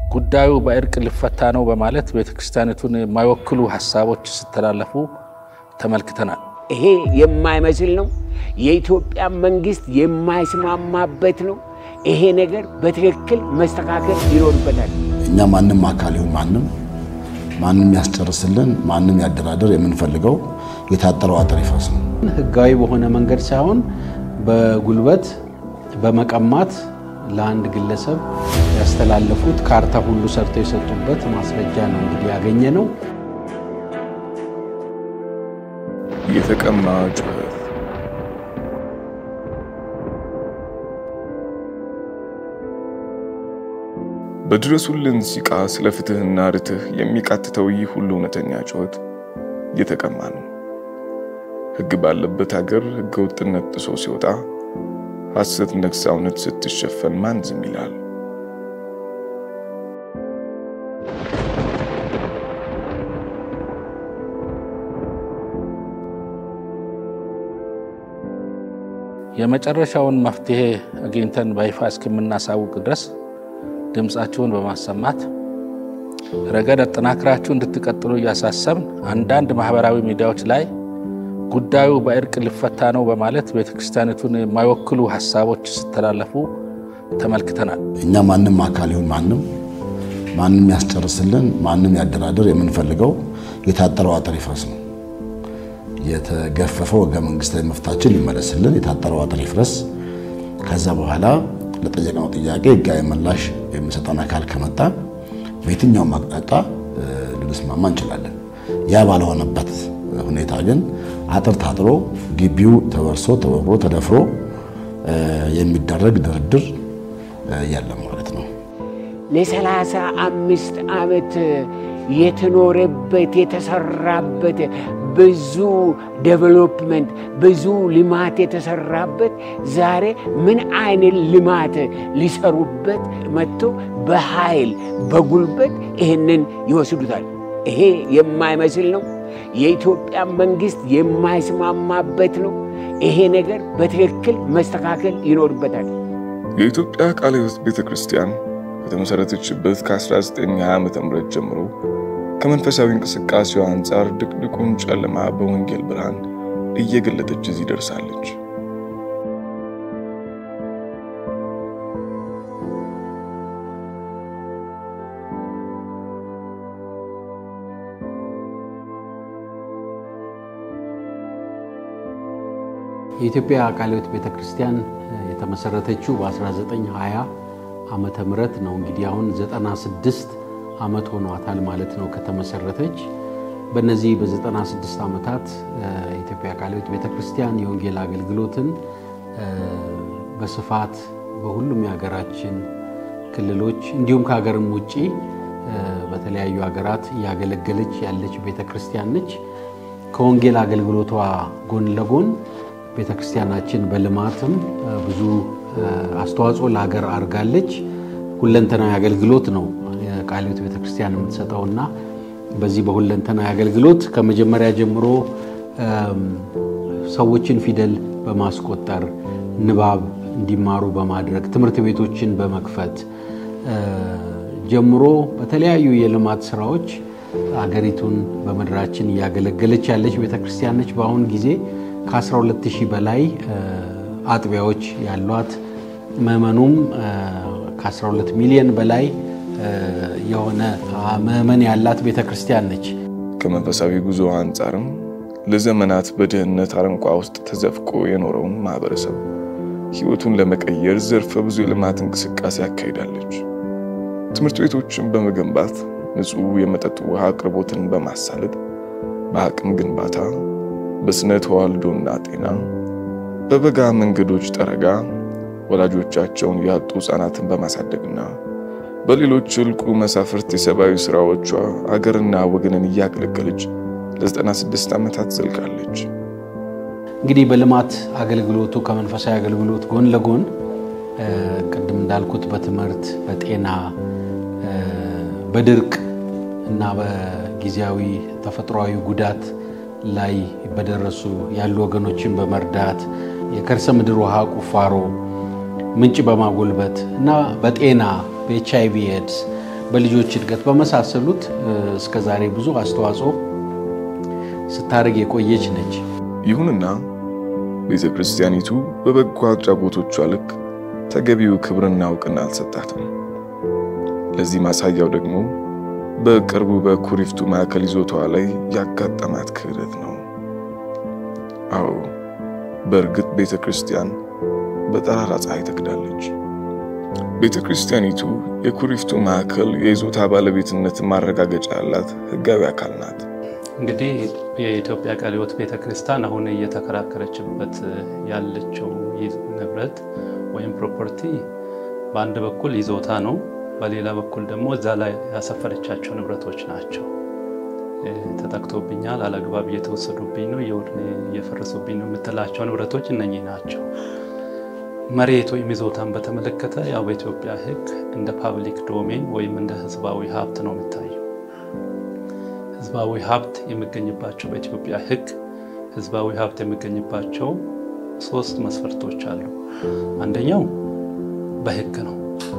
ጉዳዩ በእርቅ ሊፈታ ነው በማለት ቤተ ክርስቲያኒቱን የማይወክሉ ሀሳቦች ሲተላለፉ ተመልክተናል። ይሄ የማይመስል ነው። የኢትዮጵያ መንግስት የማይስማማበት ነው። ይሄ ነገር በትክክል መስተካከል ይኖርበታል። እኛ ማንም አካል ይሁን ማንም ማንም ያስጨርስልን ማንም ያደራደር የምንፈልገው የታጠረው አጥር ይፍረስ ነው። ህጋዊ በሆነ መንገድ ሳይሆን በጉልበት በመቀማት ለአንድ ግለሰብ ያስተላለፉት ካርታ ሁሉ ሰርተው የሰጡበት ማስረጃ ነው እንግዲህ ያገኘ ነው። የተቀማ ጩኸት በድረሱልን ሲቃ ስለ ፍትህና ርትህ የሚቃትተው ይህ ሁሉ እውነተኛ ጩኸት እየተቀማ ነው። ህግ ባለበት ሀገር ህገ ወጥነት ጥሶ ሲወጣ ሐሰት ነግሳ እውነት ስትሸፈን ማን ዝም ይላል? የመጨረሻውን መፍትሄ አግኝተን በይፋ እስከምናሳውቅ ድረስ ድምፃችሁን በማሰማት ረገድ አጠናክራችሁ እንድትቀጥሉ እያሳሰብን አንዳንድ ማህበራዊ ሚዲያዎች ላይ ጉዳዩ በእርቅ ሊፈታ ነው በማለት ቤተ ክርስቲያኒቱን የማይወክሉ ሀሳቦች ሲተላለፉ ተመልክተናል። እኛ ማንም አካል ይሁን ማንም ማንም ያስጨርስልን ማንም ያደራደር የምንፈልገው የታጠረው አጥር ይፍረስ ነው። የተገፈፈው ህገ መንግስታዊ መፍታችን ሊመለስልን የታጠረው አጥር ይፍረስ። ከዛ በኋላ ለጠየቅነው ጥያቄ ህጋዊ ምላሽ የሚሰጠን አካል ከመጣ በየትኛውም አቅጣጫ ልንስማማ እንችላለን። ያ ባልሆነበት ሁኔታ ግን አጥር ታጥሮ ግቢው ተወርሶ ተወሮ ተደፍሮ የሚደረግ ድርድር የለም ማለት ነው። ለሰላሳ አምስት ዓመት የተኖረበት የተሰራበት ብዙ ዴቨሎፕመንት ብዙ ልማት የተሰራበት ዛሬ ምን አይነት ልማት ሊሰሩበት መጥቶ በኃይል በጉልበት ይህንን ይወስዱታል። ይሄ የማይመስል ነው። የኢትዮጵያ መንግስት የማይስማማበት ነው። ይሄ ነገር በትክክል መስተካከል ይኖርበታል። የኢትዮጵያ ቃለ ሕይወት ቤተ ክርስቲያን ከተመሠረተችበት ከ1920 ዓ ም ጀምሮ ከመንፈሳዊ እንቅስቃሴዋ አንጻር ድቅድቁን ጨለማ በወንጌል ብርሃን እየገለጠች እዚህ ደርሳለች። የኢትዮጵያ ቃለ ሕይወት ቤተ ክርስቲያን የተመሰረተችው በ1920 ዓመተ ምህረት ነው። እንግዲህ አሁን 96 ዓመት ሆኗታል ማለት ነው ከተመሰረተች። በእነዚህ በ96 ዓመታት የኢትዮጵያ ቃለ ሕይወት ቤተ ክርስቲያን የወንጌል አገልግሎትን በስፋት በሁሉም የሀገራችን ክልሎች እንዲሁም ከሀገርም ውጭ በተለያዩ ሀገራት እያገለገለች ያለች ቤተ ክርስቲያን ነች። ከወንጌል አገልግሎቷ ጎን ለጎን ቤተ ክርስቲያናችን በልማትም ብዙ አስተዋጽኦ ለሀገር አድርጋለች። ሁለንተናዊ አገልግሎት ነው ቃለ ሕይወት ቤተ ክርስቲያን የምትሰጠውና በዚህ በሁለንተናዊ አገልግሎት ከመጀመሪያ ጀምሮ ሰዎችን ፊደል በማስቆጠር ንባብ እንዲማሩ በማድረግ ትምህርት ቤቶችን በመክፈት ጀምሮ በተለያዩ የልማት ስራዎች አገሪቱን በምድራችን እያገለገለች ያለች ቤተክርስቲያን ነች። በአሁን ጊዜ ከ12000 በላይ አጥቢያዎች ያሏት ምዕመኑም ከ12 ሚሊዮን በላይ የሆነ ምዕመን ያላት ቤተክርስቲያን ነች። ከመንፈሳዊ ጉዞ አንጻርም ለዘመናት በድህነት አረንቋ ውስጥ ተዘፍቆ የኖረውን ማህበረሰብ ህይወቱን ለመቀየር ዘርፈ ብዙ የልማት እንቅስቃሴ ያካሂዳለች። ትምህርት ቤቶችን በመገንባት ንጹህ የመጠጥ ውሃ አቅርቦትን በማሳለጥ በአቅም ግንባታ፣ በስነ ተዋልዶና ጤና፣ በበጋ መንገዶች ጠረጋ ወላጆቻቸውን ያጡ ህፃናትን በማሳደግና በሌሎች እልቁ መሳፍርት የሰብአዊ ስራዎቿ አገርና ወገንን እያገለገለች ለ96 ዓመታት ዘልቃለች። እንግዲህ በልማት አገልግሎቱ ከመንፈሳዊ አገልግሎት ጎን ለጎን ቅድም እንዳልኩት በትምህርት፣ በጤና፣ በድርቅ እና በጊዜያዊ ተፈጥሯዊ ጉዳት ላይ በደረሱ ያሉ ወገኖችን በመርዳት የከርሰ ምድር ውሃ ቁፋሮ ምንጭ በማጎልበት እና በጤና በኤች አይቪ ኤድስ በልጆች እድገት በመሳሰሉት እስከ ዛሬ ብዙ አስተዋጽኦ ስታደርግ የቆየች ነች። ይሁንና ቤተ ክርስቲያኒቱ በበጎ አድራጎቶቿ ልክ ተገቢው ክብርና እውቅና አልሰጣትም። ለዚህ ማሳያው ደግሞ በቅርቡ በኩሪፍቱ ማዕከል ይዞታዋ ላይ ያጋጠማት ክህደት ነው። አዎ በእርግጥ ቤተ ክርስቲያን በጠራራ ፀሐይ ተክዳለች። ቤተ ክርስቲያኒቱ የኩሪፍቱ ማዕከል የይዞታ ባለቤትነት ማረጋገጫ ያላት ሕጋዊ አካል ናት። እንግዲህ የኢትዮጵያ ቃለ ሕይወት ቤተ ክርስቲያን አሁን እየተከራከረችበት ያለችው ንብረት ወይም ፕሮፐርቲ በአንድ በኩል ይዞታ ነው፣ በሌላ በኩል ደግሞ እዛ ላይ ያሰፈረቻቸው ንብረቶች ናቸው። ተጠቅቶብኛል፣ አላግባብ እየተወሰዱብኝ ነው፣ እየፈረሱብኝ ነው የምትላቸው ንብረቶች እነኚህ ናቸው። መሬት ወይም ይዞታን በተመለከተ ያው በኢትዮጵያ ሕግ እንደ ፓብሊክ ዶሜን ወይም እንደ ህዝባዊ ሀብት ነው የሚታየው። ህዝባዊ ሀብት የሚገኝባቸው በኢትዮጵያ ሕግ ህዝባዊ ሀብት የሚገኝባቸው ሶስት መስፈርቶች አሉ። አንደኛው በሕግ ነው።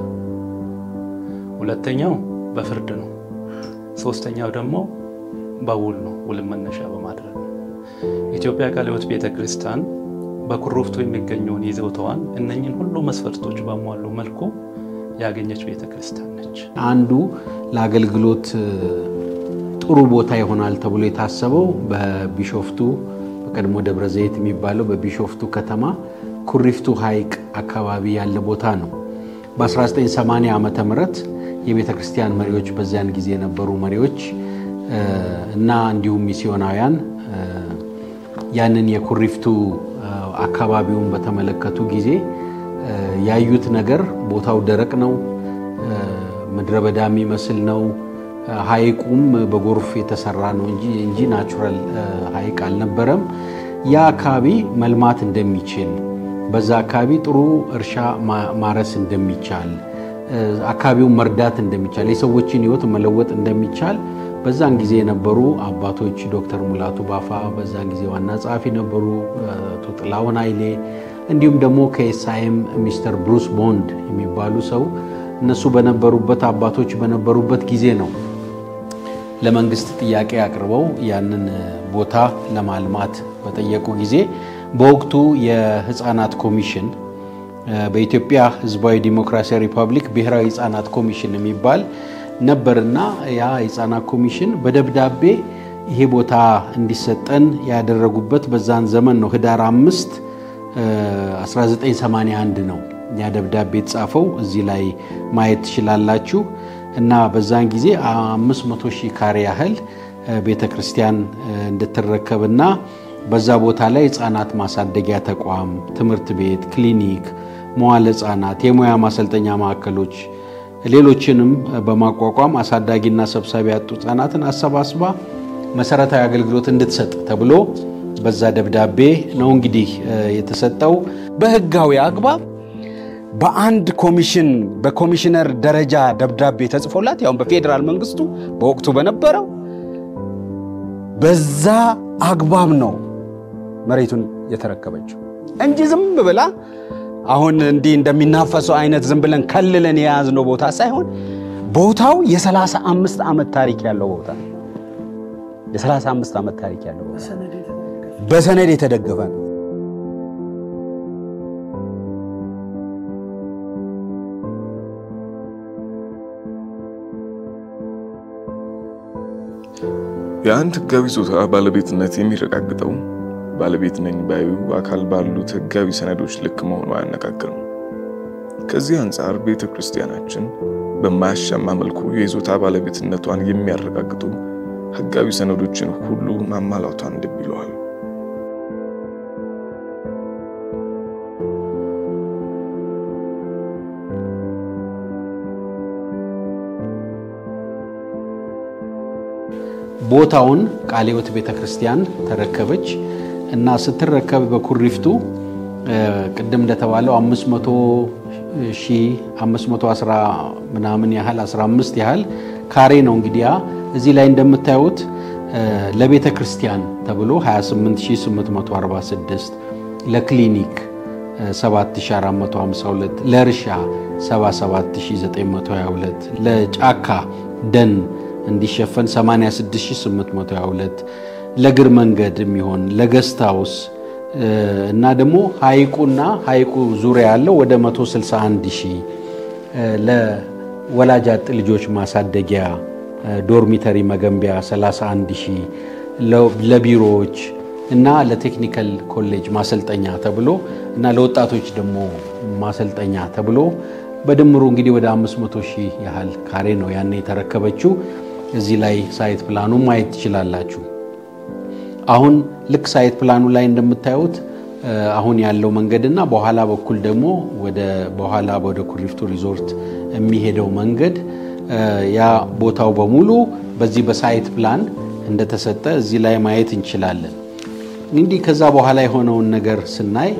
ሁለተኛው በፍርድ ነው። ሶስተኛው ደግሞ በውል ነው። ውል መነሻ በማድረግ ነው። የኢትዮጵያ ቃለ ሕይወት ቤተ ክርስቲያን በኩሪፍቱ የሚገኘውን ይዞታዋን እነኝን ሁሉ መስፈርቶች ባሟሉ መልኩ ያገኘች ቤተ ክርስቲያን ነች። አንዱ ለአገልግሎት ጥሩ ቦታ ይሆናል ተብሎ የታሰበው በቢሾፍቱ በቀድሞ ደብረ ዘይት የሚባለው በቢሾፍቱ ከተማ ኩሪፍቱ ሐይቅ አካባቢ ያለ ቦታ ነው። በ1980 ዓመተ ምህረት የቤተ ክርስቲያን መሪዎች በዚያን ጊዜ የነበሩ መሪዎች እና እንዲሁም ሚስዮናውያን ያንን የኩሪፍቱ አካባቢውን በተመለከቱ ጊዜ ያዩት ነገር ቦታው ደረቅ ነው፣ ምድረ በዳ የሚመስል ነው። ሐይቁም በጎርፍ የተሰራ ነው እንጂ እንጂ ናቹራል ሐይቅ አልነበረም። ያ አካባቢ መልማት እንደሚችል በዛ አካባቢ ጥሩ እርሻ ማረስ እንደሚቻል አካባቢውን መርዳት እንደሚቻል የሰዎችን ሕይወት መለወጥ እንደሚቻል በዛን ጊዜ የነበሩ አባቶች ዶክተር ሙላቱ ባፋ በዛን ጊዜ ዋና ጸሐፊ ነበሩ፣ አቶ ጥላሁን ኃይሌ እንዲሁም ደግሞ ከኤስአይኤም ሚስተር ብሩስ ቦንድ የሚባሉ ሰው እነሱ በነበሩበት አባቶች በነበሩበት ጊዜ ነው ለመንግስት ጥያቄ አቅርበው ያንን ቦታ ለማልማት በጠየቁ ጊዜ በወቅቱ የህፃናት ኮሚሽን በኢትዮጵያ ህዝባዊ ዲሞክራሲያዊ ሪፐብሊክ ብሔራዊ ህፃናት ኮሚሽን የሚባል ነበርና ያ የህፃናት ኮሚሽን በደብዳቤ ይሄ ቦታ እንዲሰጠን ያደረጉበት በዛን ዘመን ነው። ህዳር አምስት 1981 ነው ያ ደብዳቤ የተጻፈው። እዚህ ላይ ማየት ትችላላችሁ። እና በዛን ጊዜ 500 ሺህ ካሬ ያህል ቤተ ክርስቲያን እንድትረከብና በዛ ቦታ ላይ ህፃናት ማሳደጊያ ተቋም፣ ትምህርት ቤት፣ ክሊኒክ፣ መዋለ ህፃናት፣ የሙያ ማሰልጠኛ ማዕከሎች ሌሎችንም በማቋቋም አሳዳጊና ሰብሳቢ ያጡ ህፃናትን አሰባስባ መሰረታዊ አገልግሎት እንድትሰጥ ተብሎ በዛ ደብዳቤ ነው እንግዲህ የተሰጠው። በህጋዊ አግባብ በአንድ ኮሚሽን በኮሚሽነር ደረጃ ደብዳቤ ተጽፎላት ያው በፌዴራል መንግስቱ በወቅቱ በነበረው በዛ አግባብ ነው መሬቱን የተረከበችው እንጂ ዝም ብላ አሁን እንዲህ እንደሚናፈሰው አይነት ዝም ብለን ከልለን የያዝነው ቦታ ሳይሆን ቦታው የሰላሳ አምስት ዓመት ታሪክ ያለው ቦታ ነው። የሰላሳ አምስት ዓመት ታሪክ ያለው ቦታ በሰነድ የተደገፈ ነው። የአንድ ህጋዊ ይዞታ ባለቤትነት የሚረጋግጠው ባለቤት ነኝ ባዩ አካል ባሉት ህጋዊ ሰነዶች ልክ መሆኑ አያነጋግርም። ከዚህ አንጻር ቤተ ክርስቲያናችን በማያሻማ መልኩ የይዞታ ባለቤትነቷን የሚያረጋግጡ ህጋዊ ሰነዶችን ሁሉ ማሟላቷን ልብ ይለዋል። ቦታውን ቃለ ሕይወት ቤተ ክርስቲያን ተረከበች እና ስትረከብ በኩሪፍቱ ቅድም እንደተባለው 500 ሺህ 510 ምናምን ያህል 15 ያህል ካሬ ነው እንግዲህ ያ እዚህ ላይ እንደምታዩት ለቤተ ክርስቲያን ተብሎ 28846 ለክሊኒክ 7452 ለእርሻ 77922 ለጫካ ደን እንዲሸፈን 86822 ለእግር መንገድ የሚሆን ለገስት ሃውስ እና ደግሞ ሐይቁና ሐይቁ ዙሪያ ያለው ወደ 161 ሺህ ለወላጅ አጥ ልጆች ማሳደጊያ ዶርሚተሪ መገንቢያ 31 ሺህ ለቢሮዎች እና ለቴክኒካል ኮሌጅ ማሰልጠኛ ተብሎ እና ለወጣቶች ደግሞ ማሰልጠኛ ተብሎ በድምሩ እንግዲህ ወደ 500 ሺህ ያህል ካሬ ነው ያኔ የተረከበችው። እዚህ ላይ ሳይት ፕላኑ ማየት ትችላላችሁ። አሁን ልክ ሳይት ፕላኑ ላይ እንደምታዩት አሁን ያለው መንገድና በኋላ በኩል ደግሞ ወደ በኋላ ወደ ኩሪፍቱ ሪዞርት የሚሄደው መንገድ ያ ቦታው በሙሉ በዚህ በሳይት ፕላን እንደተሰጠ እዚህ ላይ ማየት እንችላለን። እንግዲህ ከዛ በኋላ የሆነውን ነገር ስናይ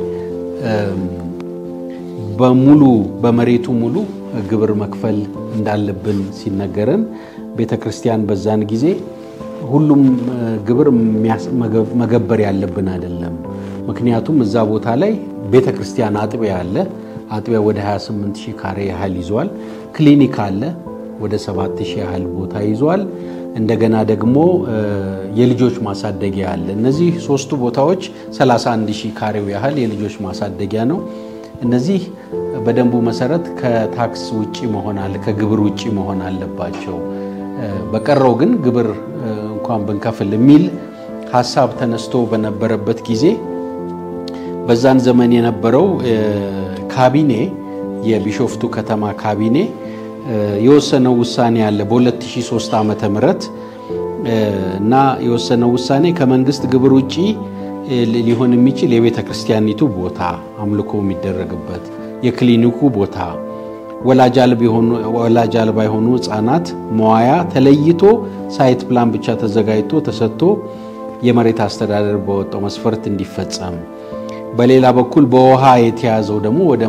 በሙሉ በመሬቱ ሙሉ ግብር መክፈል እንዳለብን ሲነገረን ቤተ ክርስቲያን በዛን ጊዜ ሁሉም ግብር መገበር ያለብን አይደለም። ምክንያቱም እዛ ቦታ ላይ ቤተ ክርስቲያን አጥቢያ አለ። አጥቢያ ወደ 28 ሺህ ካሬ ያህል ይዟል። ክሊኒክ አለ ወደ 7 ሺህ ያህል ቦታ ይዟል። እንደገና ደግሞ የልጆች ማሳደጊያ አለ። እነዚህ ሶስቱ ቦታዎች 31 ሺህ ካሬው ያህል የልጆች ማሳደጊያ ነው። እነዚህ በደንቡ መሰረት ከታክስ ውጪ መሆን አለ ከግብር ውጪ መሆን አለባቸው። በቀረው ግን ግብር እንኳን ብንከፍል የሚል ሀሳብ ተነስቶ በነበረበት ጊዜ በዛን ዘመን የነበረው ካቢኔ የቢሾፍቱ ከተማ ካቢኔ የወሰነው ውሳኔ አለ በ2003 ዓመተ ምህረት እና የወሰነው ውሳኔ ከመንግስት ግብር ውጪ ሊሆን የሚችል የቤተ ክርስቲያኒቱ ቦታ አምልኮ የሚደረግበት የክሊኒኩ ቦታ ወላጅ አልባ የሆኑ ህፃናት መዋያ ተለይቶ ሳይት ፕላን ብቻ ተዘጋጅቶ ተሰጥቶ የመሬት አስተዳደር በወጣው መስፈርት እንዲፈጸም፣ በሌላ በኩል በውሃ የተያዘው ደግሞ ወደ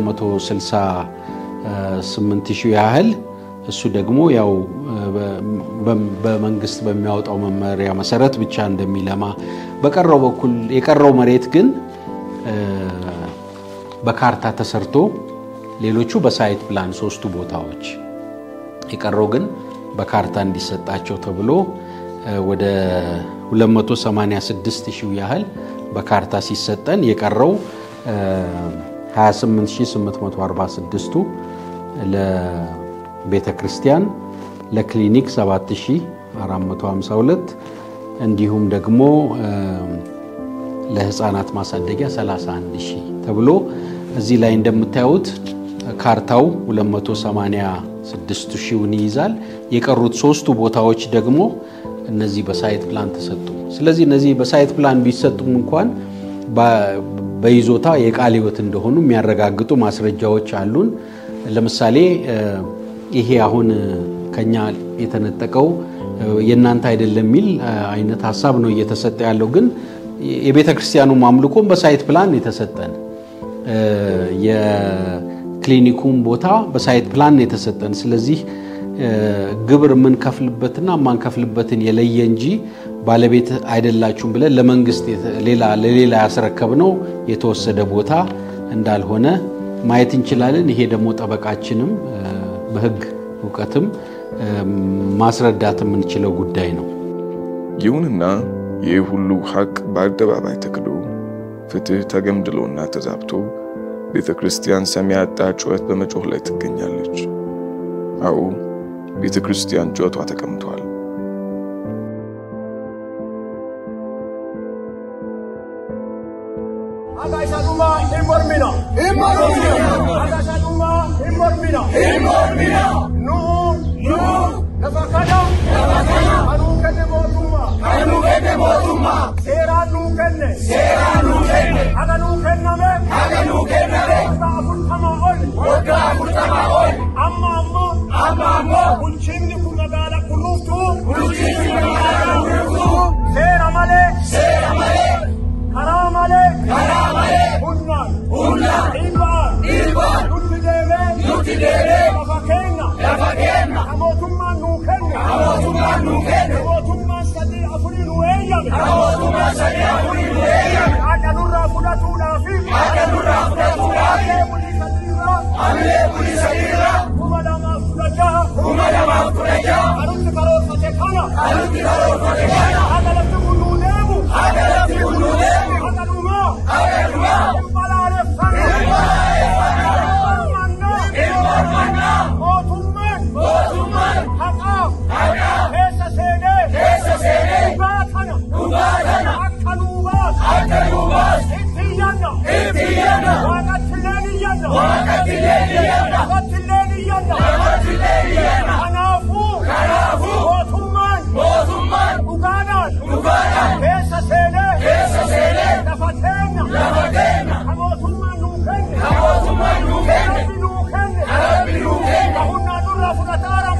168 ሺህ ያህል እሱ ደግሞ ያው በመንግስት በሚያወጣው መመሪያ መሰረት ብቻ እንደሚለማ በቀረው በኩል የቀረው መሬት ግን በካርታ ተሰርቶ ሌሎቹ በሳይት ፕላን ሶስቱ ቦታዎች የቀረው ግን በካርታ እንዲሰጣቸው ተብሎ ወደ 286 ሺህ ያህል በካርታ ሲሰጠን የቀረው 28846ቱ ለቤተ ክርስቲያን፣ ለክሊኒክ 7452 እንዲሁም ደግሞ ለህፃናት ማሳደጊያ 31 ሺህ ተብሎ እዚህ ላይ እንደምታዩት ካርታው 286 ሺውን ይይዛል። የቀሩት ሶስቱ ቦታዎች ደግሞ እነዚህ በሳይት ፕላን ተሰጡ። ስለዚህ እነዚህ በሳይት ፕላን ቢሰጡም እንኳን በይዞታ የቃለ ሕይወት እንደሆኑ የሚያረጋግጡ ማስረጃዎች አሉን። ለምሳሌ ይሄ አሁን ከኛ የተነጠቀው የእናንተ አይደለም የሚል አይነት ሀሳብ ነው እየተሰጠ ያለው። ግን የቤተ ክርስቲያኑ አምልኮም በሳይት ፕላን የተሰጠን የክሊኒኩም ቦታ በሳይት ፕላን የተሰጠን። ስለዚህ ግብር የምንከፍልበትና የማንከፍልበትን የለየ እንጂ ባለቤት አይደላችሁም ብለን ለመንግስት ለሌላ ያስረከብነው የተወሰደ ቦታ እንዳልሆነ ማየት እንችላለን። ይሄ ደግሞ ጠበቃችንም በሕግ እውቀትም ማስረዳት የምንችለው ጉዳይ ነው። ይሁንና ይህ ሁሉ ሀቅ በአደባባይ ተክዶ ፍትህ ተገምድሎና ተዛብቶ ቤተ ክርስቲያን ሰሚ ያጣ ጩኸት በመጮህ ላይ ትገኛለች። አዎ ቤተ ክርስቲያን ጩኸቷ ተቀምጧል። Bulchiinni kun magaalaa qullubtuu. Seera malee. Seera malee. Karaa malee. Karaa malee. Humnaan. Humnaan. Dhiibbaan. Dhiibbaan. Nutti deemee. Nutti deemee. Lafa keenya. Lafa keenya. Ka mootummaan nuu kenne. Ka mootummaan nuu kenne. Ka mootummaan sadii afurii nuu eeyyame. Ka mootummaan sadii afurii nuu eeyyame. Haadha nurraa fudhatuudhaafi. Haadha nurraa fudhatuudhaafi. kanutti karoorfate kana haga lafti hunduu deemu haga dhumaa hin balaaleffanne mootummaan haqaaf keessa seenee dhugaa kana akka nuu baasu itti iyyanna waaqattilleen iyyanna lafattilleen iyyanna kanaafuu mootummaan dhugaadhaan keessa seenee lafa teenya ka mootummaan nuu kenne rabbi nuu kenne ka humnaan nurraa fudhataara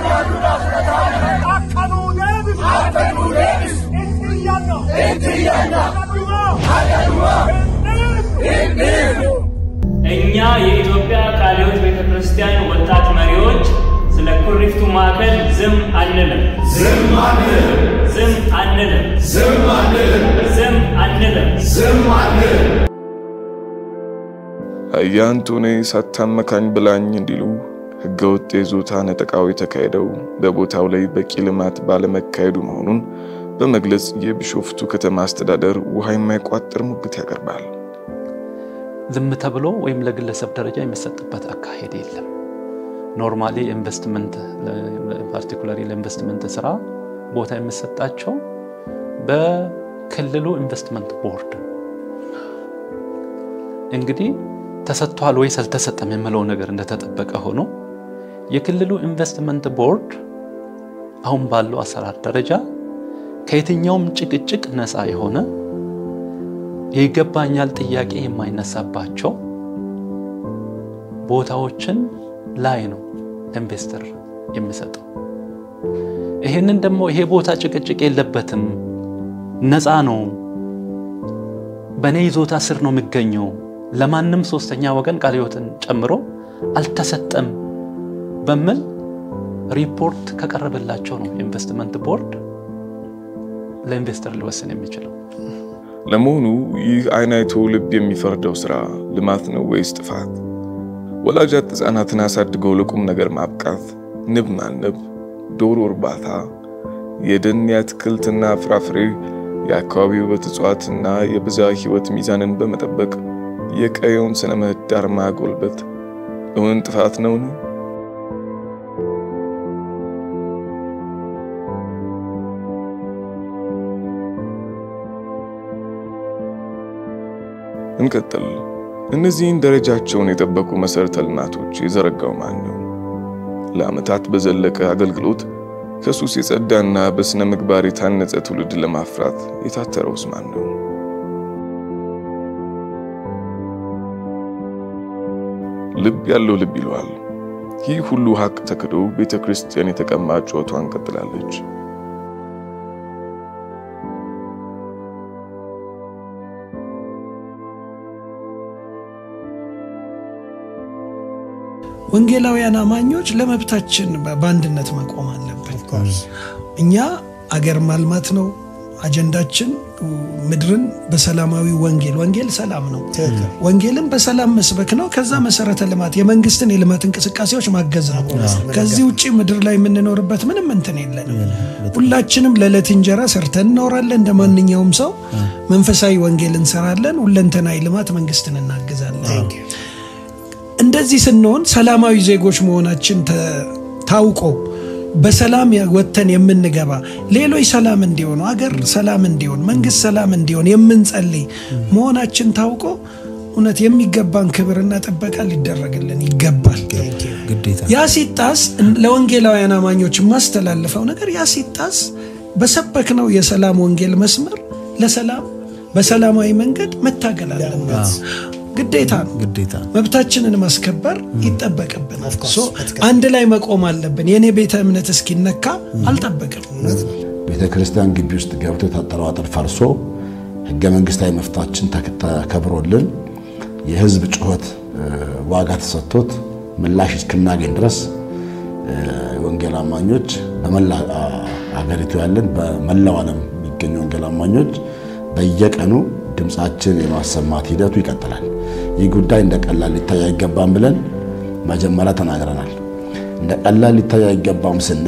akka nuu deebisu itti iyyanna haga dhumaa hin dhiifnu እኛ የኢትዮጵያ ቃለ ሕይወት ቤተ ክርስቲያን ወጣት መሪዎች ስለ ኩሪፍቱ ማዕከል ዝም አንልም። ዝም አንልም። ዝም አንልም። ዝም አንልም። ዝም አንልም። ዝም አንልም። አያንቶኔ ሳታመካኝ ብላኝ እንዲሉ ህገወጥ የይዞታ ነጠቃው የተካሄደው በቦታው ላይ በቂ ልማት ባለመካሄዱ መሆኑን በመግለጽ የቢሾፍቱ ከተማ አስተዳደር ውሃ የማይቋጥር ሙግት ያቀርባል። ዝም ተብሎ ወይም ለግለሰብ ደረጃ የሚሰጥበት አካሄድ የለም። ኖርማሊ ኢንቨስትመንት ፓርቲኩላሪ ለኢንቨስትመንት ስራ ቦታ የሚሰጣቸው በክልሉ ኢንቨስትመንት ቦርድ ነው። እንግዲህ ተሰጥቷል ወይስ አልተሰጠም የምለው ነገር እንደተጠበቀ ሆኖ የክልሉ ኢንቨስትመንት ቦርድ አሁን ባለው አሰራር ደረጃ ከየትኛውም ጭቅጭቅ ነፃ የሆነ የይገባኛል ጥያቄ የማይነሳባቸው ቦታዎችን ላይ ነው ኢንቨስተር የሚሰጠው። ይሄንን ደግሞ ይሄ ቦታ ጭቅጭቅ የለበትም፣ ነፃ ነው፣ በእኔ ይዞታ ስር ነው የሚገኘው፣ ለማንም ሶስተኛ ወገን ቃለ ሕይወትን ጨምሮ አልተሰጠም በሚል ሪፖርት ከቀረበላቸው ነው ኢንቨስትመንት ቦርድ ለኢንቨስተር ሊወስን የሚችለው። ለመሆኑ ይህ አይን አይቶ ልብ የሚፈርደው ስራ ልማት ነው ወይስ ጥፋት? ወላጃት ሕፃናትን አሳድገው ለቁም ነገር ማብቃት፣ ንብ ማነብ፣ ዶሮ እርባታ፣ የደን የአትክልትና ፍራፍሬ፣ የአካባቢ ውበት እጽዋትና የብዝሃ ሕይወት ሚዛንን በመጠበቅ የቀየውን ስነ ምህዳር ማጎልበት እውን ጥፋት ነውን? እንቀጥል። እነዚህን ደረጃቸውን የጠበቁ መሰረተ ልማቶች የዘረጋው ማን ነው? ለዓመታት በዘለቀ አገልግሎት ከሱስ የጸዳና በስነ ምግባር የታነጸ ትውልድ ለማፍራት የታተረውስ ማን ነው? ልብ ያለው ልብ ይለዋል። ይህ ሁሉ ሀቅ ተክዶ ቤተ ክርስቲያን የተቀማ ጩኸቷን ቀጥላለች። ወንጌላውያን አማኞች ለመብታችን በአንድነት መቆም አለብን። እኛ አገር ማልማት ነው አጀንዳችን። ምድርን በሰላማዊ ወንጌል ወንጌል ሰላም ነው። ወንጌልን በሰላም መስበክ ነው። ከዛ መሰረተ ልማት የመንግስትን የልማት እንቅስቃሴዎች ማገዝ ነው። ከዚህ ውጭ ምድር ላይ የምንኖርበት ምንም እንትን የለንም። ሁላችንም ለዕለት እንጀራ ሰርተን እንኖራለን። እንደ ማንኛውም ሰው መንፈሳዊ ወንጌል እንሰራለን። ሁለንተናዊ ልማት መንግስትን እናግዛለን። እንደዚህ ስንሆን ሰላማዊ ዜጎች መሆናችን ታውቆ በሰላም ወጥተን የምንገባ ሌሎች ሰላም እንዲሆኑ አገር ሰላም እንዲሆን መንግስት ሰላም እንዲሆን የምንጸልይ መሆናችን ታውቆ እውነት የሚገባን ክብርና ጥበቃ ሊደረግልን ይገባል። ያ ሲጣስ ለወንጌላውያን አማኞች የማስተላልፈው ነገር ያ ሲጣስ በሰበክነው የሰላም ወንጌል መስመር ለሰላም በሰላማዊ መንገድ መታገል አለበት። ግዴታ ነው። ግዴታ መብታችንን ማስከበር ይጠበቅብናል። አንድ ላይ መቆም አለብን። የእኔ ቤተ እምነት እስኪነካ አልጠበቅም። ቤተ ክርስቲያን ግቢ ውስጥ ገብቶ የታጠረው አጥር ፈርሶ ህገ መንግስታዊ መፍታችን ተከብሮልን የህዝብ ጩኸት ዋጋ ተሰጥቶት ምላሽ እስክናገኝ ድረስ ወንጌል አማኞች በመላ አገሪቱ ያለን በመላው ዓለም የሚገኙ ወንጌል አማኞች በየቀኑ ድምፃችን የማሰማት ሂደቱ ይቀጥላል። ይህ ጉዳይ እንደ ቀላል ሊታይ አይገባም ብለን መጀመሪያ ተናግረናል። እንደ ቀላል ሊታይ አይገባም ስንል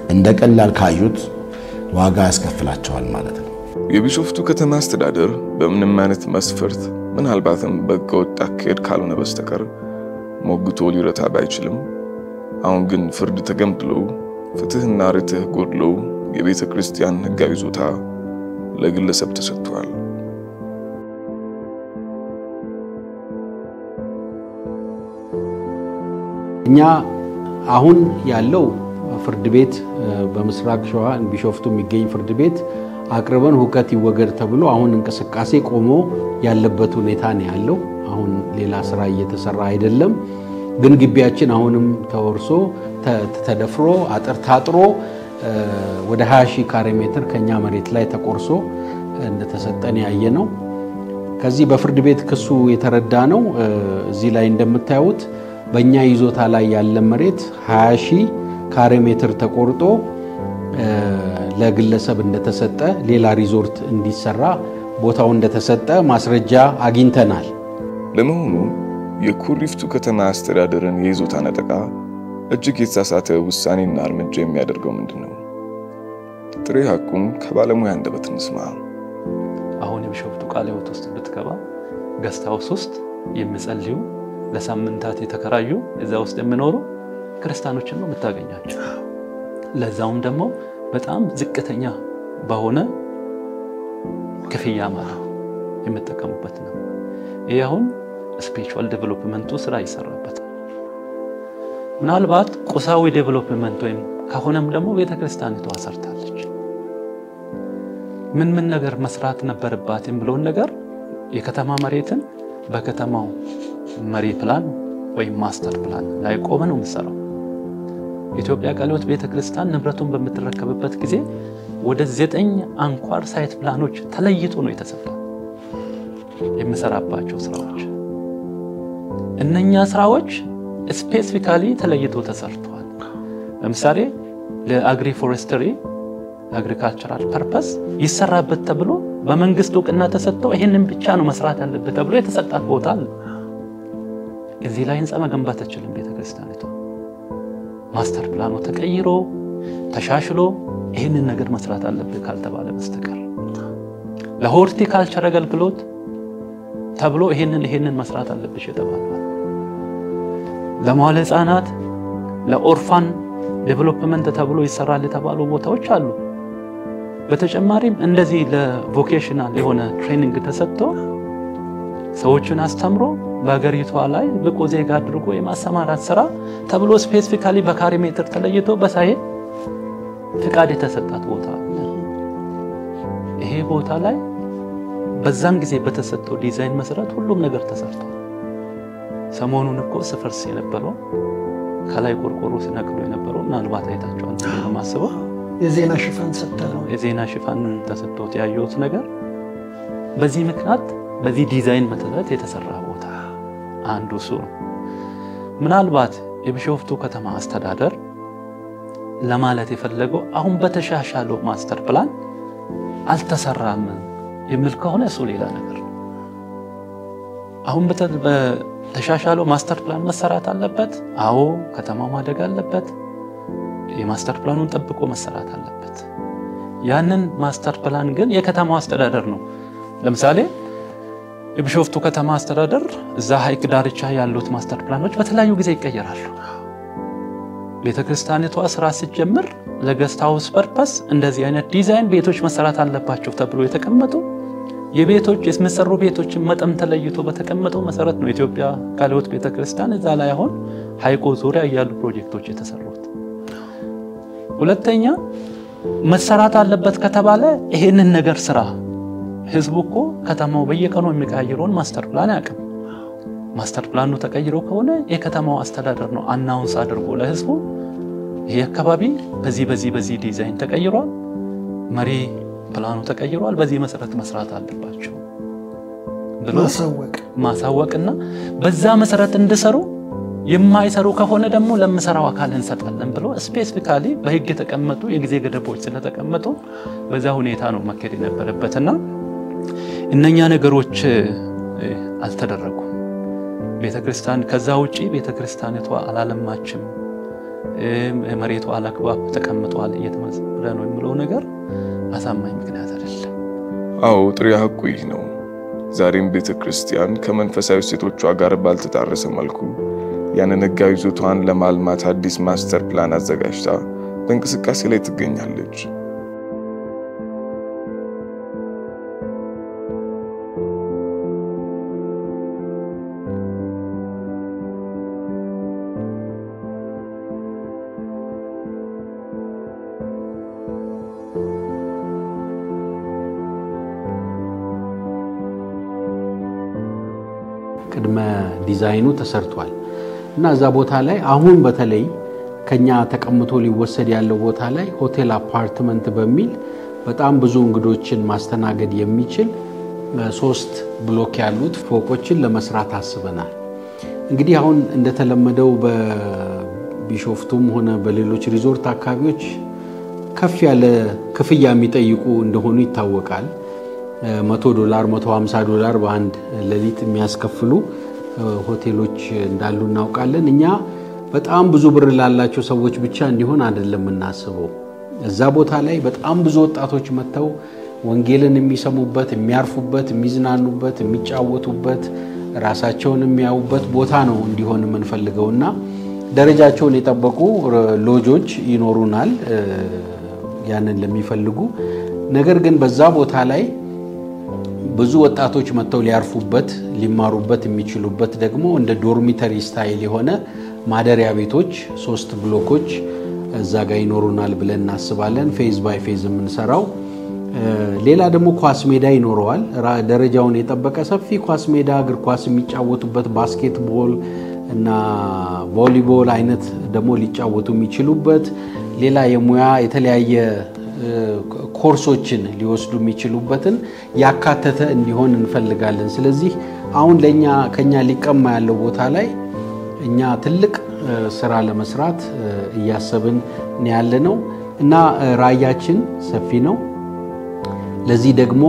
እንደ ቀላል ካዩት ዋጋ ያስከፍላቸዋል ማለት ነው። የቢሾፍቱ ከተማ አስተዳደር በምንም አይነት መስፈርት ምናልባትም በህገወጥ አካሄድ ካልሆነ በስተቀር ሞግቶ ሊረታ ባይችልም፣ አሁን ግን ፍርድ ተገምድሎ ፍትህና ርትህ ጎድሎ የቤተ ክርስቲያን ህጋዊ ይዞታ ለግለሰብ ተሰጥቷል። እኛ አሁን ያለው ፍርድ ቤት በምስራቅ ሸዋ ቢሾፍቱ የሚገኝ ፍርድ ቤት አቅርበን ሁከት ይወገድ ተብሎ አሁን እንቅስቃሴ ቆሞ ያለበት ሁኔታ ነው ያለው። አሁን ሌላ ስራ እየተሰራ አይደለም። ግን ግቢያችን አሁንም ተወርሶ ተደፍሮ አጥር ታጥሮ ወደ 20 ሺህ ካሬ ሜትር ከኛ መሬት ላይ ተቆርሶ እንደተሰጠን ያየ ነው። ከዚህ በፍርድ ቤት ክሱ የተረዳ ነው። እዚህ ላይ እንደምታዩት በእኛ ይዞታ ላይ ያለ መሬት 20 ሺህ ካሬ ሜትር ተቆርጦ ለግለሰብ እንደተሰጠ ሌላ ሪዞርት እንዲሰራ ቦታው እንደተሰጠ ማስረጃ አግኝተናል። ለመሆኑ የኩሪፍቱ ከተማ አስተዳደርን የይዞታ ነጠቃ እጅግ የተሳሳተ ውሳኔና እርምጃ የሚያደርገው ምንድን ነው? ጥሬ ሐቁን ከባለሙያ አንደበት እንስማ። አሁን የቢሾፍቱ ቃለ ሕይወት ውስጥ ብትገባ ገስት ሃውስ ውስጥ የሚጸልዩ ለሳምንታት የተከራዩ እዛ ውስጥ የሚኖሩ ክርስቲያኖችን ነው የምታገኛቸው። ለዛውም ደግሞ በጣም ዝቅተኛ በሆነ ክፍያ ማለት የምጠቀሙበት ነው። ይህ አሁን ስፒሪቹዋል ዴቨሎፕመንቱ ስራ ይሰራበት። ምናልባት ቁሳዊ ዴቨሎፕመንት ወይም ከሆነም ደግሞ ቤተክርስቲያኒቷ ሰርታለች። ምን ምን ነገር መስራት ነበረባት የሚለውን ነገር የከተማ መሬትን በከተማው መሪ ፕላን ወይም ማስተር ፕላን ላይ ቆመ ነው የምሰራው። የኢትዮጵያ ቃለ ሕይወት ቤተክርስቲያን ንብረቱን በምትረከብበት ጊዜ ወደ ዘጠኝ አንኳር ሳይት ፕላኖች ተለይቶ ነው የተሰጠው የምሰራባቸው ስራዎች። እነኛ ስራዎች ስፔሲፊካሊ ተለይቶ ተሰርተዋል። ለምሳሌ ለአግሪ ፎሬስትሪ ለአግሪካልቸራል ፐርፐስ ይሰራበት ተብሎ በመንግስት እውቅና ተሰጥተው ይህንን ብቻ ነው መስራት ያለበት ተብሎ የተሰጣት ቦታ አለ። እዚህ ላይ ህንፃ መገንባት አትችልም ቤተክርስቲያኒቷ። ማስተር ፕላኑ ተቀይሮ ተሻሽሎ ይህንን ነገር መስራት አለብህ ካልተባለ በስተቀር ለሆርቲካልቸር አገልግሎት ተብሎ ይህንን ይህንን መስራት አለብሽ የተባለዋል። ለመዋለ ህፃናት ለኦርፋን ዴቨሎፕመንት ተብሎ ይሰራል የተባሉ ቦታዎች አሉ። በተጨማሪም እንደዚህ ለቮኬሽናል የሆነ ትሬኒንግ ተሰጥቶ ሰዎችን አስተምሮ በሀገሪቷ ላይ ብቁ ዜጋ አድርጎ የማሰማራት ስራ ተብሎ ስፔሲፊካሊ በካሬ ሜትር ተለይቶ በሳይት ፍቃድ የተሰጣት ቦታ አለ። ይሄ ቦታ ላይ በዛን ጊዜ በተሰጠው ዲዛይን መሰረት ሁሉም ነገር ተሰርቷል። ሰሞኑን እኮ ስፈርስ የነበረው ከላይ ቆርቆሮ ሲነቅሉ የነበረው ምናልባት አይታቸዋል ብዬ ነው የማስበው። የዜና ሽፋን ሰጥተ ነው የዜና ሽፋን ተሰጥቶት ያየሁት ነገር በዚህ ምክንያት በዚህ ዲዛይን መሰረት የተሰራ ቦታ አንዱ እሱ ነው። ምናልባት የቢሾፍቱ ከተማ አስተዳደር ለማለት የፈለገው አሁን በተሻሻለው ማስተር ፕላን አልተሰራም የሚል ከሆነ እሱ ሌላ ነገር ነው። አሁን በተሻሻለው ማስተር ፕላን መሰራት አለበት። አዎ ከተማው ማደግ አለበት። የማስተር ፕላኑን ጠብቆ መሰራት አለበት። ያንን ማስተር ፕላን ግን የከተማው አስተዳደር ነው። ለምሳሌ የቢሾፍቱ ከተማ አስተዳደር እዛ ሐይቅ ዳርቻ ያሉት ማስተር ፕላኖች በተለያዩ ጊዜ ይቀየራሉ። ቤተ ክርስቲያኒቷ ስራ ስትጀምር ለገስት ሃውስ ፐርፐስ እንደዚህ አይነት ዲዛይን ቤቶች መሰራት አለባቸው ተብሎ የተቀመጡ የቤቶች የሚሰሩ ቤቶችን መጠን ተለይቶ በተቀመጠው መሰረት ነው የኢትዮጵያ ቃለ ሕይወት ቤተ ክርስቲያን እዛ ላይ አሁን ሐይቁ ዙሪያ ያሉ ፕሮጀክቶች የተሰሩት። ሁለተኛ መሰራት አለበት ከተባለ ይሄንን ነገር ስራ ህዝቡ እኮ ከተማው በየቀኑ የሚቀያየረውን ማስተር ፕላን ያቅም ማስተር ፕላኑ ተቀይሮ ከሆነ የከተማው አስተዳደር ነው አናውንስ አድርጎ ለህዝቡ ይሄ አካባቢ በዚህ በዚህ በዚህ ዲዛይን ተቀይሯል፣ መሪ ፕላኑ ተቀይሯል፣ በዚህ መሰረት መስራት አለባቸው ብሎ ማሳወቅ ማሳወቅና በዛ መሰረት እንዲሰሩ የማይሰሩ ከሆነ ደግሞ ለምሰራው አካል እንሰጣለን ብሎ ስፔሲፊካሊ በህግ የተቀመጡ የጊዜ ገደቦች ስለተቀመጡ በዛ ሁኔታ ነው መካሄድ የነበረበትና እነኛ ነገሮች አልተደረጉም። ቤተክርስቲያን ከዛ ውጪ ቤተክርስቲያኒቷ አላለማችም መሬቱ አላግባብ ተቀምጧል እየተመዘበረ ነው የሚለው ነገር አሳማኝ ምክንያት አይደለም። አዎ ጥሬ ሐቁ ይህ ነው። ዛሬም ቤተ ክርስቲያን ከመንፈሳዊ እሴቶቿ ጋር ባልተጣረሰ መልኩ ያንን ሕጋዊ ይዞታዋን ለማልማት አዲስ ማስተር ፕላን አዘጋጅታ በእንቅስቃሴ ላይ ትገኛለች። ቅድመ ዲዛይኑ ተሰርቷል እና እዛ ቦታ ላይ አሁን በተለይ ከኛ ተቀምጦ ሊወሰድ ያለው ቦታ ላይ ሆቴል አፓርትመንት በሚል በጣም ብዙ እንግዶችን ማስተናገድ የሚችል ሶስት ብሎክ ያሉት ፎቆችን ለመስራት አስበናል። እንግዲህ አሁን እንደተለመደው በቢሾፍቱም ሆነ በሌሎች ሪዞርት አካባቢዎች ከፍ ያለ ክፍያ የሚጠይቁ እንደሆኑ ይታወቃል። መቶ ዶላር፣ መቶ ሀምሳ ዶላር በአንድ ሌሊት የሚያስከፍሉ ሆቴሎች እንዳሉ እናውቃለን። እኛ በጣም ብዙ ብር ላላቸው ሰዎች ብቻ እንዲሆን አይደለም የምናስበው። እዛ ቦታ ላይ በጣም ብዙ ወጣቶች መጥተው ወንጌልን የሚሰሙበት፣ የሚያርፉበት፣ የሚዝናኑበት፣ የሚጫወቱበት፣ ራሳቸውን የሚያዩበት ቦታ ነው እንዲሆን የምንፈልገው እና ደረጃቸውን የጠበቁ ሎጆች ይኖሩናል ያንን ለሚፈልጉ ነገር ግን በዛ ቦታ ላይ ብዙ ወጣቶች መጥተው ሊያርፉበት ሊማሩበት የሚችሉበት ደግሞ እንደ ዶርሚተሪ ስታይል የሆነ ማደሪያ ቤቶች ሶስት ብሎኮች እዛ ጋር ይኖሩናል ብለን እናስባለን። ፌዝ ባይ ፌዝ የምንሰራው ሌላ ደግሞ ኳስ ሜዳ ይኖረዋል። ደረጃውን የጠበቀ ሰፊ ኳስ ሜዳ፣ እግር ኳስ የሚጫወቱበት ባስኬትቦል እና ቮሊቦል አይነት ደግሞ ሊጫወቱ የሚችሉበት ሌላ የሙያ የተለያየ ኮርሶችን ሊወስዱ የሚችሉበትን ያካተተ እንዲሆን እንፈልጋለን። ስለዚህ አሁን ለእኛ ከኛ ሊቀማ ያለው ቦታ ላይ እኛ ትልቅ ስራ ለመስራት እያሰብን ያለ ነው እና ራዕያችን ሰፊ ነው። ለዚህ ደግሞ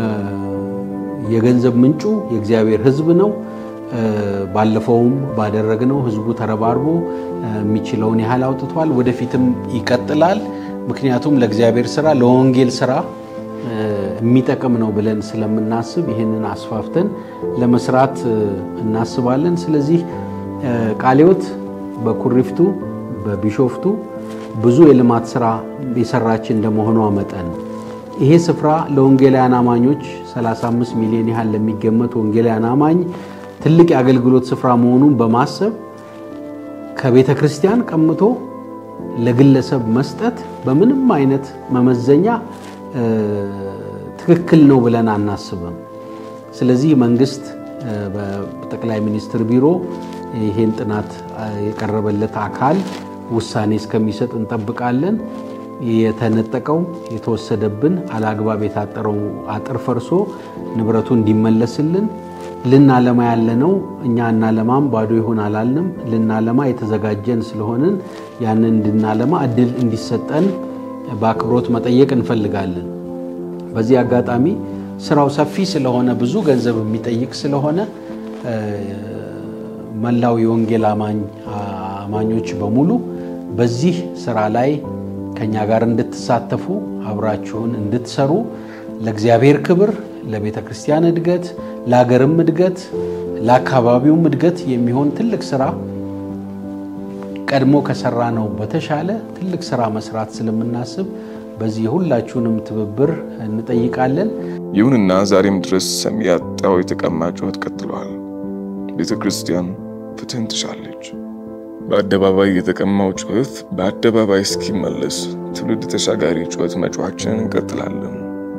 የገንዘብ ምንጩ የእግዚአብሔር ሕዝብ ነው። ባለፈውም ባደረግነው ሕዝቡ ተረባርቦ የሚችለውን ያህል አውጥቷል። ወደፊትም ይቀጥላል። ምክንያቱም ለእግዚአብሔር ስራ ለወንጌል ስራ የሚጠቅም ነው ብለን ስለምናስብ ይህንን አስፋፍተን ለመስራት እናስባለን። ስለዚህ ቃለ ሕይወት በኩሪፍቱ በቢሾፍቱ ብዙ የልማት ስራ የሰራች እንደመሆኗ መጠን ይሄ ስፍራ ለወንጌላውያን አማኞች 35 ሚሊዮን ያህል ለሚገመት ወንጌላውያን አማኝ ትልቅ የአገልግሎት ስፍራ መሆኑን በማሰብ ከቤተ ክርስቲያን ቀምቶ ለግለሰብ መስጠት በምንም አይነት መመዘኛ ትክክል ነው ብለን አናስብም። ስለዚህ መንግስት በጠቅላይ ሚኒስትር ቢሮ ይሄን ጥናት የቀረበለት አካል ውሳኔ እስከሚሰጥ እንጠብቃለን። የተነጠቀው የተወሰደብን አላግባብ የታጠረው አጥር ፈርሶ ንብረቱ እንዲመለስልን ልናለማ ያለነው እኛ እናለማም ባዶ ይሁን አላልንም። ልናለማ የተዘጋጀን ስለሆንን ያንን እንድናለማ እድል እንዲሰጠን በአክብሮት መጠየቅ እንፈልጋለን። በዚህ አጋጣሚ ስራው ሰፊ ስለሆነ ብዙ ገንዘብ የሚጠይቅ ስለሆነ መላው የወንጌል አማኞች በሙሉ በዚህ ስራ ላይ ከኛ ጋር እንድትሳተፉ አብራችሁን እንድትሰሩ ለእግዚአብሔር ክብር፣ ለቤተ ክርስቲያን እድገት፣ ለሀገርም እድገት፣ ለአካባቢውም እድገት የሚሆን ትልቅ ስራ ቀድሞ ከሰራ ነው በተሻለ ትልቅ ስራ መስራት ስለምናስብ በዚህ የሁላችሁንም ትብብር እንጠይቃለን። ይሁንና ዛሬም ድረስ ሰሚ ያጣው የተቀማ ጩኸት ቀጥሏል። ቤተ ክርስቲያን ፍትህን ትሻለች። በአደባባይ የተቀማው ጩኸት በአደባባይ እስኪመለስ ትውልድ ተሻጋሪ ጩኸት መጮኻችንን እንቀጥላለን።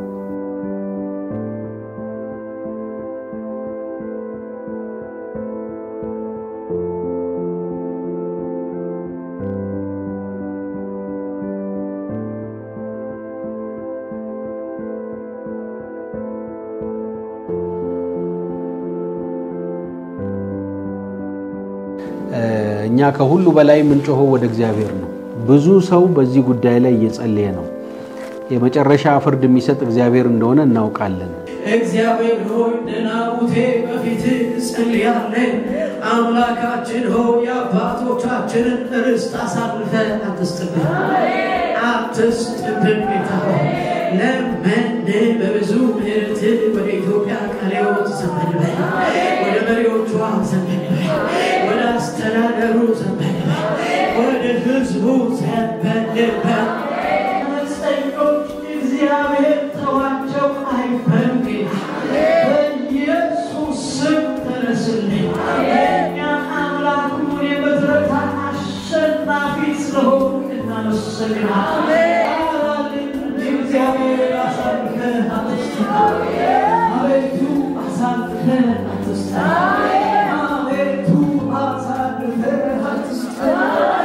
እኛ ከሁሉ በላይ የምንጮኸው ወደ እግዚአብሔር ነው። ብዙ ሰው በዚህ ጉዳይ ላይ እየጸለየ ነው። የመጨረሻ ፍርድ የሚሰጥ እግዚአብሔር እንደሆነ እናውቃለን። እግዚአብሔር ሆይ ደናቡቴ በፊት ጸልያለን። አምላካችን ሆይ የአባቶቻችንን ርስት አሳልፈ አትስጥብን፣ አትስጥብን ጌታ ሆይ ለመን በብዙ ምሕረት ወደ ኢትዮጵያ ቃለ ሕይወት ዘመን በል፣ ወደ መሪዎቿ ዘመን በል፣ ወደ አስተዳደሩ ዘመን በል፣ ወደ ሕዝቡ ዘመን በል። አመፀኞች እግዚአብሔር ተዋቸው አይበል ጌታ በኢየሱስ ስም ተነስልኝ። የእኛ አምላክ ሁን የምትረታ አሸናፊ ስለሆንክ እናመሰግናለን። እግዚአብሔር አሳልፈህ አትስጠን። አቤቱ አሳልፈህ አትስጠን። አቤቱ አሳልፈህ አትስጠን።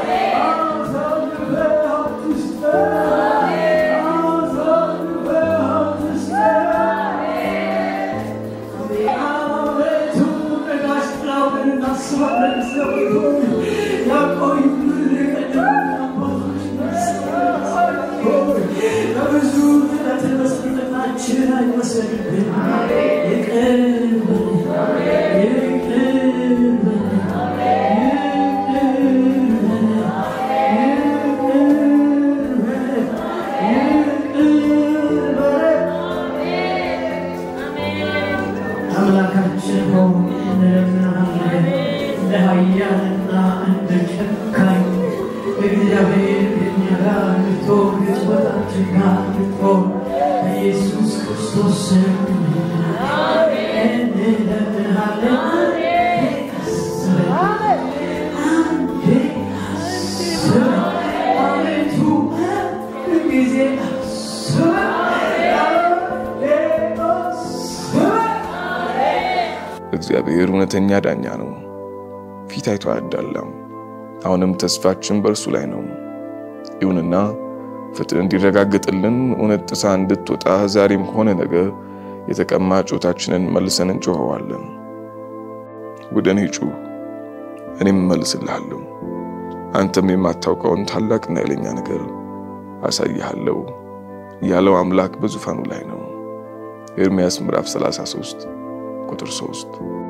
አሳልፈህ አትስጠን። አሳልፈህ አትስጠን። አቤቱ ነጋሽ ጥላውን እናስባለን ስለሆኑ ያቆዩልን የቀደሙ አባቶች በብዙ ምሕረት መስጠታችን አይወሰድብን። ይቅር በለን፣ ይቅር በለን፣ ይቅር በለን፣ ይቅር በለን። አምላካችን ሆይ እንለምንሃለን እንደ ኃያልና እንደ ጨካኝ እግዚአብሔር ከእኛ ጋር እንድትሆን ሕዝቦቻችን ጋር እንድትሆን በኢየሱስ ክርስቶስ ስም እንለምንሃለን። አስበን፣ አንዴ አስበን፣ አቤቱ ሁልጊዜ አስበን፣ አንዴ አስበን። እግዚአብሔር እውነተኛ ዳኛ ነው፣ ፊት አይቶ አያዳላም። አሁንም ተስፋችን በእርሱ ላይ ነው። ይሁንና ፍትህ እንዲረጋገጥልን እውነት ጥሳ እንድትወጣ ዛሬም ሆነ ነገ የተቀማ ጩኸታችንን መልሰን እንጮኸዋለን። ወደ እኔ ጩህ፣ እኔም እመልስልሃለሁ። አንተም የማታውቀውን ታላቅና ኃይለኛ ነገር አሳይሃለሁ ያለው አምላክ በዙፋኑ ላይ ነው። ኤርምያስ ምዕራፍ 33 ቁጥር 3